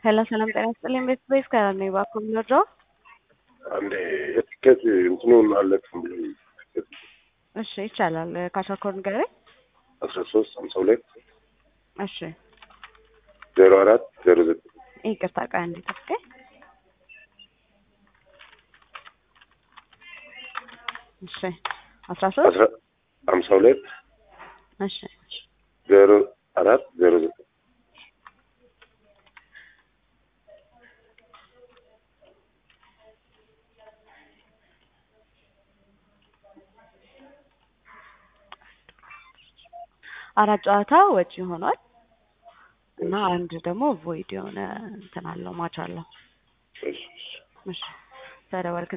ሄሎ ሰላም ጤና ይስጥልኝ። ቤት ቤስ ከራ ነው እባክዎ የሚወርደው? አንዴ የትኬት እንትኑን አለቅም ብሎ እሺ ይቻላል። ካሻኮር ንገረኝ። አስራ ሶስት ሀምሳ ሁለት እሺ ዜሮ አራት ዜሮ ዘጠኝ ይቅርታ ቃ እንዴት ተስከ እሺ አስራ ሶስት አስራ ሀምሳ ሁለት እሺ ዜሮ አራት ዜሮ ዘጠኝ አራት ጨዋታ ወጪ ሆኗል እና አንድ ደግሞ ቮይድ የሆነ እንትን አለው ማች አለው። እሺ፣ እሺ። እሺ ተደወልክ